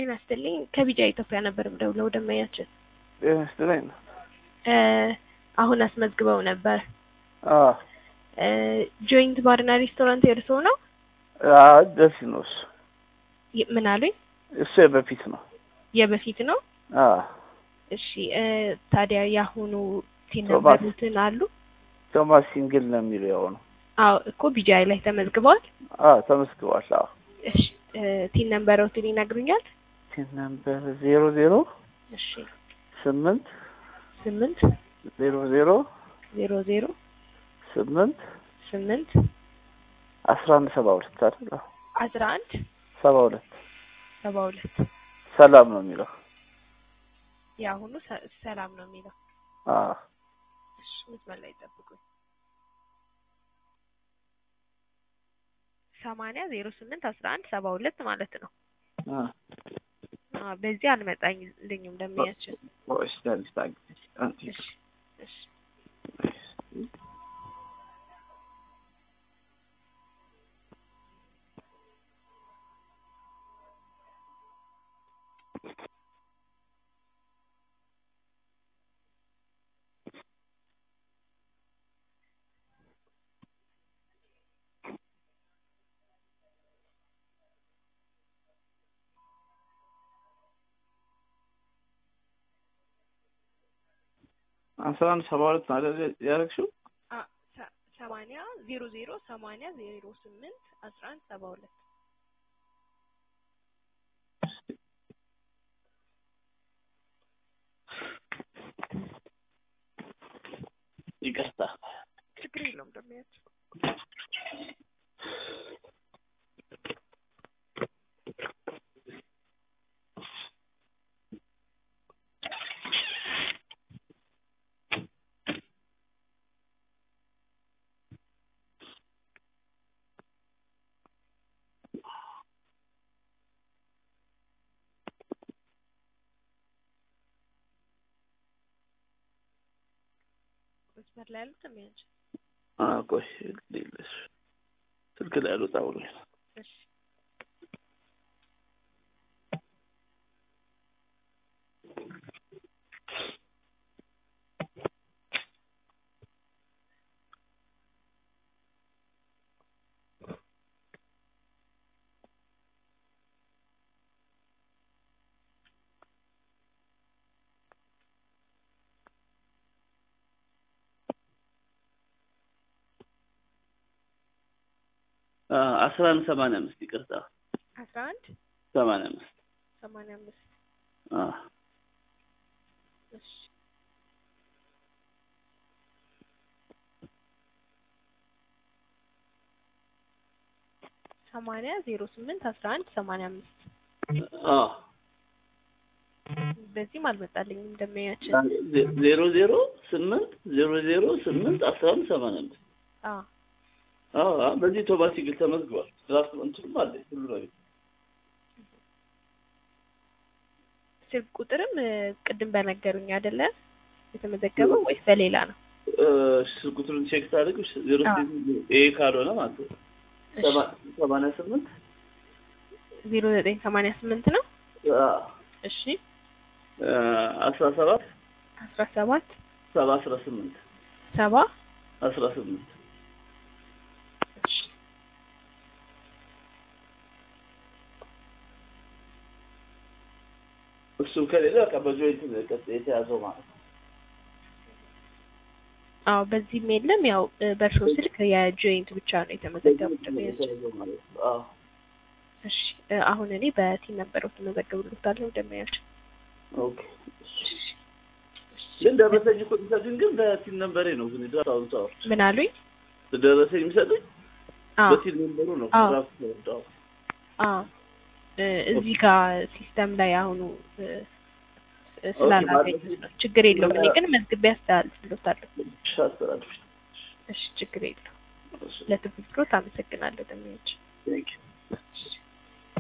ጤና ይስጥልኝ ከቢጃ ኢትዮጵያ ነበር የምደውለው ደንበኛችን ጤና ይስጥልኝ ነው። እ አሁን አስመዝግበው ነበር አዎ እ ጆይንት ባርና ሬስቶራንት የእርስዎ ነው? አዎ ደስ ነው እሱ ይ- ምን አሉኝ? እሱ የበፊት ነው። የበፊት ነው። አዎ እሺ እ ታዲያ የአሁኑ ቶማስ። ሲነበሩትን አሉ? ቶማስ ሲንግል ነው የሚለው ያው ነው። አዎ እኮ ቢጃይ ላይ ተመዝግበዋል። አዎ ተመስግቧል። አዎ እሺ እ ቲን ነምበሮትን ይነግሩኛል? ቲን ነምበር ዜሮ ዜሮ እሺ ስምንት ስምንት ዜሮ ዜሮ ዜሮ ዜሮ ስምንት ስምንት አስራ አንድ ሰባ ሁለት አይደል? አዎ አስራ አንድ ሰባ ሁለት ሰባ ሁለት ሰላም ነው የሚለው። የአሁኑ ሰ- ሰላም ነው የሚለው። አዎ እሺ መስመር ላይ ጠብቁኝ። ሰማንያ ዜሮ ስምንት አስራ አንድ ሰባ ሁለት ማለት ነው። አዎ አዎ በዚህ አልመጣልኝም ደንበኛችን። ወይስ ዳንስ ታግዝ አንቺ እሺ እሺ አስራ አንድ ሰባ ሁለት ነው አይደል ያደረግሽው? አ ሰ- ሰማንያ ዜሮ ዜሮ ሰማንያ ዜሮ ስምንት አስራ አንድ ሰባ ሁለት ይቅርታ ችግር የለውም ደንበኛችን። መስመር ላይ ያሉት ደንበኛችን። አዎ ቆይ ልልሽ ስልክ ላይ አልወጣ ብሎኝ ነው። እሺ አዎ አስራ አንድ ሰማንያ አምስት ይቅርታ አስራ አንድ ሰማንያ አምስት ሰማንያ አምስት አዎ እሺ ሰማንያ ዜሮ ስምንት አስራ አንድ ሰማንያ አምስት አዎ በዚህም አልመጣልኝም ደንበኛችን። ዜ- ዜሮ ዜሮ ስምንት ዜሮ ዜሮ ስምንት አስራ አንድ ሰማንያ አምስት አዎ አዎ አዎ፣ በዚህ ቶማስ ሲግል ተመዝግቧል። ራሱ እንትንም አለ ሁሉ ነገር ስልክ ቁጥርም እ፣ ቅድም በነገሩኝ አይደለ የተመዘገበው ወይስ በሌላ ነው? እ፣ ስልክ ቁጥሩን ቼክ ታደርግ ዜሮ አዎ። ስምንት ይሄ ካልሆነ ማለት ነው ሰባ- ሰማንያ ስምንት ዜሮ ዘጠኝ ሰማንያ ስምንት ነው። አዎ፣ እሺ እ፣ አስራ ሰባት አስራ ሰባት ሰባ አስራ ስምንት ሰባ አስራ ስምንት እሺ እሱም ከሌለ በቃ በጆይንት ነው የቀጥ- የተያዘው ማለት ነው። አዎ በዚህም የለም። ያው እ፣ በእርሶ ስልክ የጆይንት ብቻ ነው የተመዘገቡት ደንበኛችን። የተያዘው ማለት ነው። አዎ እሺ እ፣ አሁን እኔ በቲን ነበረው ተመዘገብሎታለሁ ደንበኛችን። ኦኬ። ግን ደረሰኝ እኮ የሚሰጡኝ ግን በቲን ነምበሬ ነው። ግን ዳውን ታወር ምን አሉኝ? ደረሰኝ የሚሰጡኝ አዎ በቲን ነምበሩ ነው። አዎ። ራሱ ተወዳው አዎ እ፣ እዚህ ጋር ሲስተም ላይ አሁኑ እ፣ እ፣ ስላላገኙት ነው። ችግር የለውም። እኔ ግን መዝግቤ አስተላልፍሎታለሁ። ሻስተራድፍ እሺ ችግር የለውም። ለትብብሮት አመሰግናለሁ ደንበኛችን። ቴንክ ዩ እሺ